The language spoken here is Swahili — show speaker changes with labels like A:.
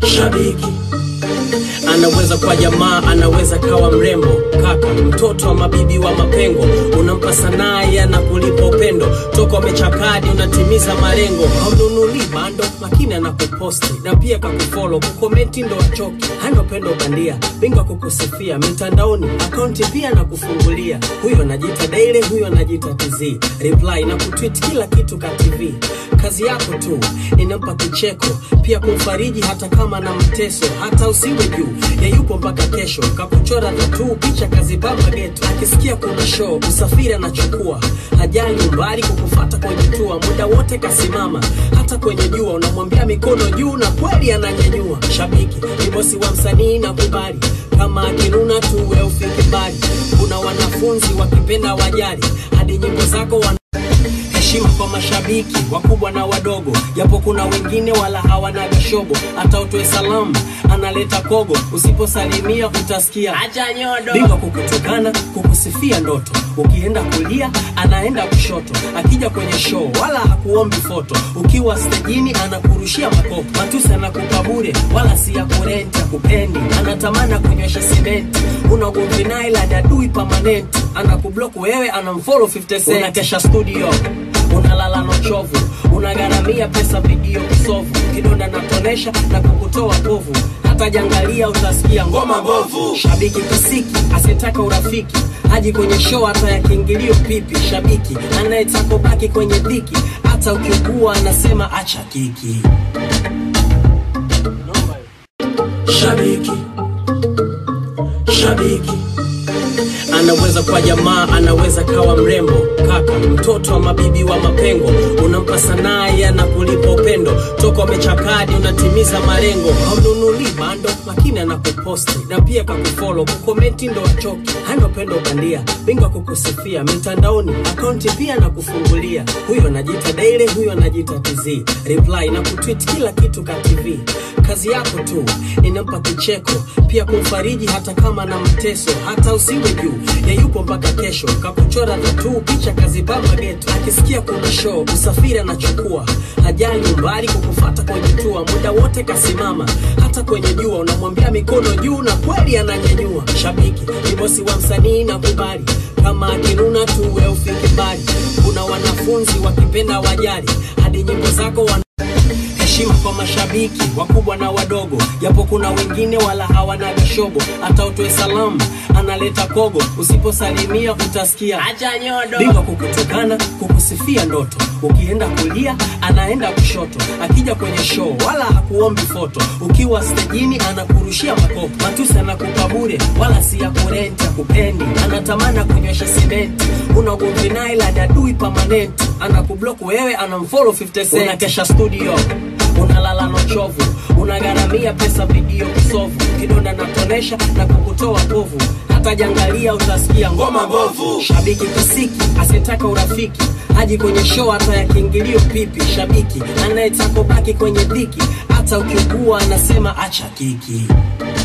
A: shabiki anaweza kwa jamaa anaweza kawa mrembo kaka mtoto wa mabibi wa mapengo unampa sanaa yana kulipa upendo toko amechakadi unatimiza malengo haununuli bando lakini anakuposti na pia kakufolo kukomenti ndo achoki hana upendo bandia bingwa kukusifia mitandaoni akaunti pia na kufungulia huyo anajiita daily huyo anajiita tz reply na kutwit kila kitu ka tv kazi yako tu inampa kicheko pia kumfariji hata kama na mteso hata usiwe juu ya yupo mpaka kesho kakuchora tatuu picha kazipamba geto akisikia kuna show usafiri anachukua hajali umbali kukufata kwenye tua muda wote kasimama hata kwenye jua unamwambia mikono juu na kweli ananyanyua shabiki ni bosi wa msanii na kubali kama akinuna tu we ufike mbali kuna wanafunzi wakipenda wajali hadi nyimbo zako wana heshima kwa mashabiki wakubwa na wadogo japo kuna wengine wala hawana gashobo hata utoe salamu analeta kogo usiposalimia utasikia acha nyodo bingwa kukutukana kukusifia ndoto ukienda kulia anaenda kushoto akija kwenye show wala hakuombi foto ukiwa stejini anakurushia makopo matusi anakupa bure wala si ya kurenti akupendi anatamana kunywesha simenti una ugomvi naye la dadui pamanenti anakublock wewe anamfollow 50 cent unakesha studio unalala na uchovu unagharamia pesa video kisovu kidonda natonesha na kukutoa povu hata jangalia utasikia ngoma mbovu shabiki kisiki asiyetaka urafiki haji kwenye show hata ya kiingilio pipi shabiki anayetaka ubaki kwenye dhiki hata ukiugua anasema acha kiki shabiki shabiki anaweza kwa jamaa anaweza kawa mrembo kaka mtoto wa mabibi wa mapengo unampa sanaa yana kulipa upendo toko amechakadi unatimiza malengo haununuli bando lakini anakuposti na pia kakufolo kukomenti ndo achoki hana upendo bandia bingwa kukusifia mitandaoni akaunti pia na kufungulia huyo anajiita daily huyo anajiita tz reply na kutwit kila kitu ka tv kazi yako tu inampa kicheko pia kumfariji hata kama na mteso hata usiwe juu ya yupo mpaka kesho kakuchora tatuu picha kazipamba geto akisikia kuna show usafiri anachukua hajali umbali kukufata kwenye tua muda wote kasimama hata kwenye jua unamwambia mikono juu na kweli ananyanyua shabiki ni bosi wa msanii na kubali kama akinuna tu we ufike mbali kuna wanafunzi wakipenda wajali hadi nyimbo zako wana heshima kwa mashabiki wakubwa na wadogo japo kuna wengine wala hawana gashobo hata utoe salamu analeta kogo usiposalimia utasikia acha nyodo bingwa kukutukana kukusifia ndoto ukienda kulia anaenda kushoto akija kwenye show wala hakuombi foto ukiwa stejini anakurushia makopo matusi anakupa bure wala si ya kurenti akupendi anatamana kunywesha simenti una ugomvi naye la dadui pamanenti anakublock wewe anamfollow 50 cent unakesha studio unalala na uchovu unagharamia pesa video kisovu kidonda natonesha na kukutoa povu hata jangalia utasikia ngoma mbovu shabiki kisiki asiyetaka urafiki haji kwenye show hata ya kiingilio pipi shabiki anayetaka ubaki kwenye dhiki hata ukiugua anasema acha kiki